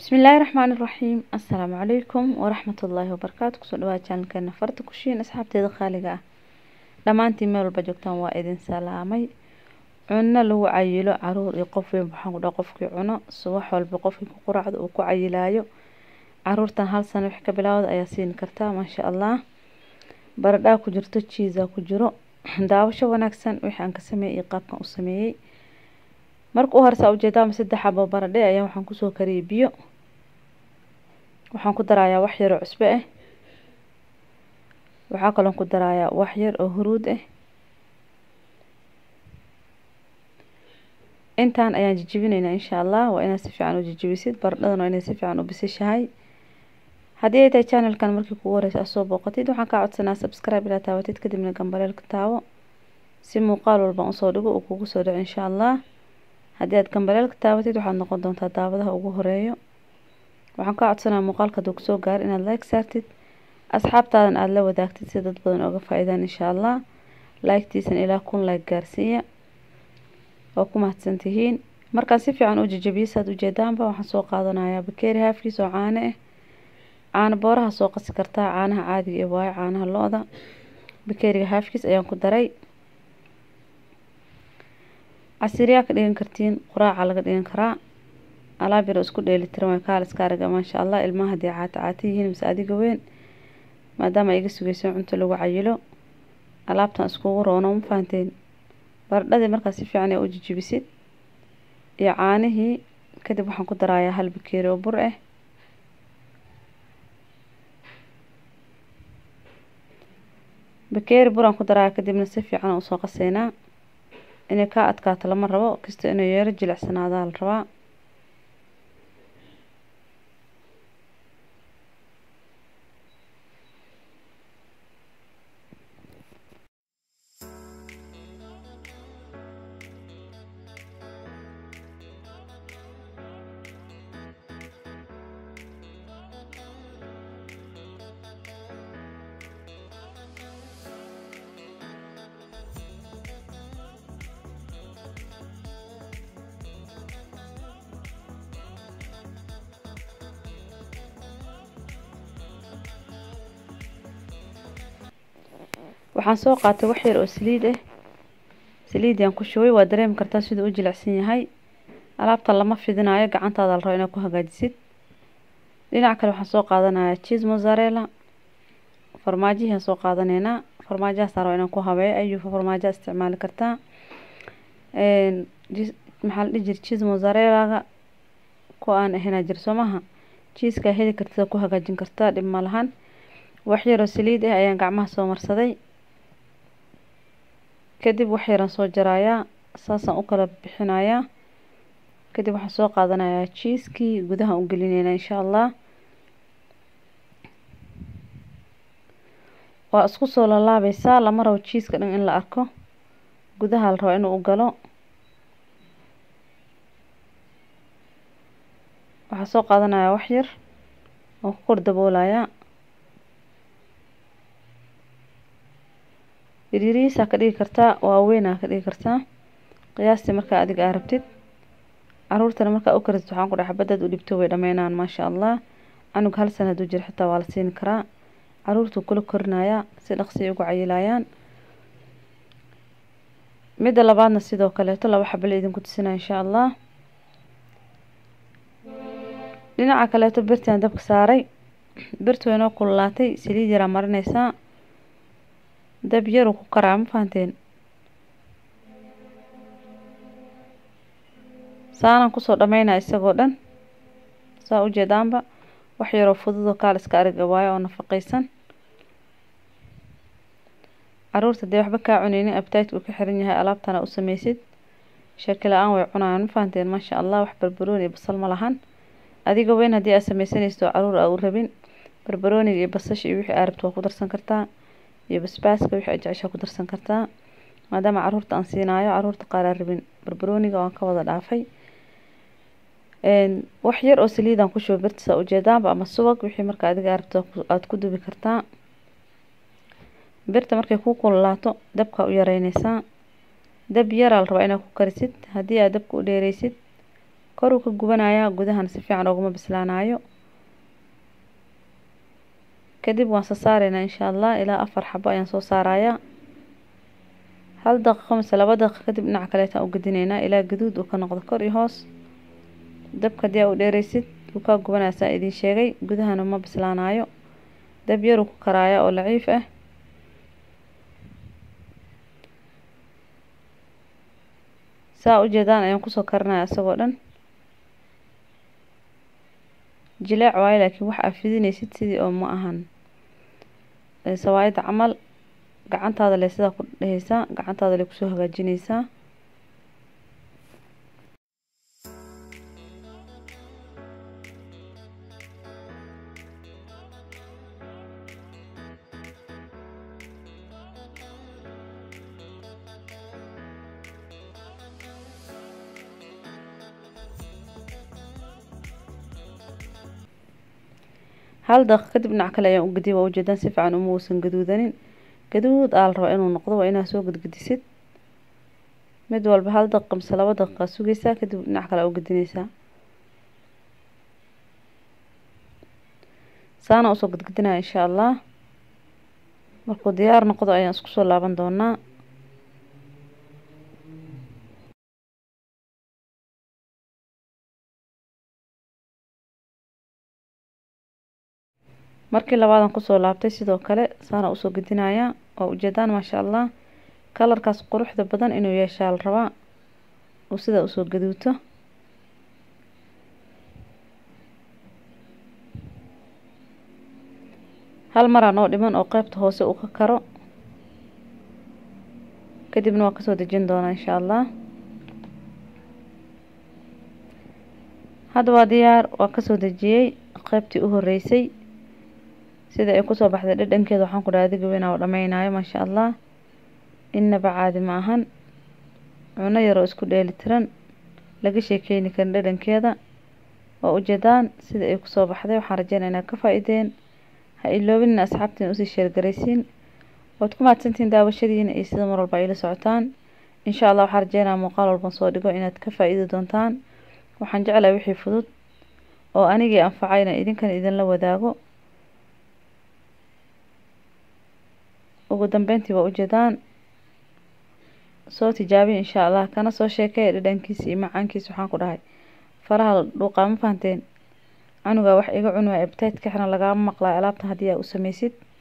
bismillaahi raxmaani raxiim assalaamu calaykum waraxmatullaahi wabarakaatu kusoo dhawaad janalkeena farta kushiin asxaabteeda qaaliga ah dhammaantiin meel walba joogtaan waa idin salaamay cunno lagu cayilo caruur iyo qof weyn waxaan ku dhaha qofkii cuno subax walba qofkii ku quraacdo uu ku cayilaayo caruurtan hal sano wix ka bilaawda ayaa siini kartaa maasha allah baradhaa ku jirto jiisa ku jiro daawasho wanaagsan wixii aan ka sameeyey iyo qaabkan u sameeyey marka u horesa ujeedaama saddex xabo baradhe ayaa waxaan kusoo kariyey biyo waxaan ku darayaa wax yar oo cusbo ah waxaa kaloon ku darayaa wax yar oo huruud ah intaan ayaan jijibinaynaa insha allah waa inaad si fiican u jijibisid baradhadan waa inay si fiican u bisishahay haddii ay tahay channelkan markii kugu horeysa aad soo booqatid waxaan kaa codsanaa subscribe ilaa taawatid kadibna gambaleelka taawo si muuqaal walban usoo dhigo uu kugu soo dhaco insha allah haddii aad gambaleelka taabatid waxaad noqon doontaa daawadaha ugu horeeyo waxaan kaa codsanaa muuqaalka hadduu kusoo gaaro inaad like saartid asxaabtaadan aada la wadaagtid si dad badan oga faa-iidaan insha allah like-tiisan ilaa kun like gaarsiiya waa ku mahadsan tihiin markaan si fiican u jijabiyo saad ujeedaanba waxaan soo qaadanayaa bakeeri haafkiis oo caano ah caano booraha soo qasi kartaa caanaha caadiga ee waayo caanaha lo-da bakeeriga haafkiis ayaan ku daray casiriyaa ka dhigan kartiin quraaca laga dhigan karaa alaab yar oo isku dheeli tiran way kaal iska araga maasha allah ilmaha haddii caata caata yihiin mise adiga weyn maadaama ay iga sugeyso cunto lagu cayilo alaabtan iskugu roono ma fahanteen baradhadii markaa si fiican ee u jijibisid iyo caanihii kadib waxaan ku darayaa hal bakeeri oo bur ah bakeeri buraan ku daraya kadibna si fiican usoo qaseynaa inay kaa adkaato lama rabo kasta inay yeero jilicsanaada la rabaa waxaan soo qaatay wax yar oo saliid ah saliidiaan ku shubay waa dareemi kartaa siduu u jilicsan yahay alaabta lama fidinayo gacantaada la rabo inaad ku hagaajisid dhinac kale waxaan soo qaadanayaa cheese mozzarella farmaajihii aan soo qaadaneynaa farmaajahaas rabo inaan ku habeeyo ayuu farmaajo isticmaali kartaa maxaa la dhihi jira cheese mozzarellaga ku aan ahaynaa jir soo maha cheeskaa heli kartida ku hagaajin kartaa dhib ma lahan wax yaroo saliid ah ayaan gacmaha soo marsaday kadib wax yaraan soo jarayaa saasaan u kala bixinayaa kadib waxaan soo qaadanayaa jiiskii gudaha u gelineynaa insha allah waa isku soo lalaabeysaa lama rabo jiiska dhan in la arko gudaha la rabo inuu u galo waxaa soo qaadanayaa wax yar oo ku kor daboolayaa yaryarihiisaa ka dhigi kartaa waaweynaa ka dhigi kartaa qiyaastii markaa adiga aa rabtid caruurtana markaa u karisid waxaan ku dhaha xabadaad u dhibto way dhameynaan maasha allah canug hal sana hadduu jiro xitaa waa la siini karaa caruurtuu kula korinayaa si dhaqsiay ugu cayilayaan midda labaadna sidoo kaleeto laba xabale idinku tusinaa insha allah dhinaca kaleeto birtiaan dabka saaray birtu way noo kululaatay saliid yaraa marineysaa dab yaruu ku karaa ma fahanteen saanaan kusoo dhameynaa isagoo dhan saa ujeedaanba wax yaroo fududoo kaal iska ariga waayo oo nafaqeysan caruurta dee waxba kaa cuneynin abtaydka uu ka xiran yahay alaabtana u sameysid shaki la-aan way cunayaan ma fahanteen maasha allah wax barbarooni iyo basal ma lahan adiga weyn haddii aad sameysanaysid oo caruur aa u rabin barbarooniga iyo basasha iyo wixii aa rabto waa ku darsan kartaa iyo basbaaska wixii aad jeceshaa ku darsan kartaa maadaama caruurta aan siinaayo caruurta qaar aan rabin barbarooniga waan ka wada dhaafay wax yar oo saliidaan ku shuba birtisaa ujeedaanba ama subag wixii marka adiga aa rabto aada ku dubi kartaa birta markay ku kululaato dabkaa u yareyneysaa dab yaraa la rabaa inaad ku karisid haddii aad dabka u dheereysid koruu ka gubanayaa gudahana si fiican ooguma bislaanayo kadib waan soo saaraynaa insha allah ilaa afar xabo ayaan soo saarayaa hal daqiiqo mise laba daqiiqo kadib dhinaca kaleetaan u gedinaynaa ilaa gaduud uu ka noqdo kor iyo hoos dabka haddii aa u dheereysid wuu kaa gubanaya saa idiin sheegay gudahana ma bislaanayo dab yaruu ku karaaya oo laciif ah saa ujeedaan ayaan kusoo karinaya isagoo dhan jileec waayo laakiin wax aa fidinaysid sidii oo ma ahan sawaayadda camal gacantaada le sidaa ku dheheysaa gacantaada le kusoo hagaajineysaa hal daqiiq kadib dhinac kale ayaan u gediya waa ujeedaan si fiican uma uusan gaduudanin gaduud aa la rabaa inuu noqdo waa inaa soo gadgedisid mid walba hal daqiiqa mise laba daqiiqa sugeysaa kadib dhinac kale aa u gedineysaa saana usoo gadgedinaya insha allah markuu diyaar noqdo ayaan isku soo laaban doonaa markii labaadan kusoo laabtay sidoo kale saana usoo gedinayaa oo ujeedaan maasha allah kalarkaas quruxda badan inuu yeeshaa la rabaa uu sidaa usoo gaduuto hal maraa noo dhiman oo qeybta hoose uu ka karo kadibna waa kasoo dejin doonaa insha allah hadda waa diyaar waa kasoo dejiyey qeybtii u horeysay sida ay kusoo baxday dhadhankeeda waxaan ku dhaha adiga weynaa oo dhameynayo maasha allah innaba caadi ma ahan cuno yaroo isku dheeli tiran laga sheekeyni karin dhadhankeeda waa ujeedaan sida ay kusoo baxday waxaan rajeynaya inaad ka faa-ideen ha iloobinin asxaabtiin usii sheergaraysiin waad ku mahadsantihiin daawashadiina iyo sida mar walba ayla socotaan insha allah waxaan rajeynaya muuqaal walban soo dhigo inaad ka faa-iidi doontaan waxaan jeclahay wixii fudud oo anigii anfacayna idinkan idinla wadaago ugu dambeyntii waa ujeedaan soo tijaabiya insha allah kana soo sheekaya dhadhankiisa iyo macaankiisa waxaan ku dhahay faraha dhuuqaa ma fahanteen canugaa wax iga cunwaa ebtaytka xina lagaama maqlaayo alaabta haddii aa u sameysid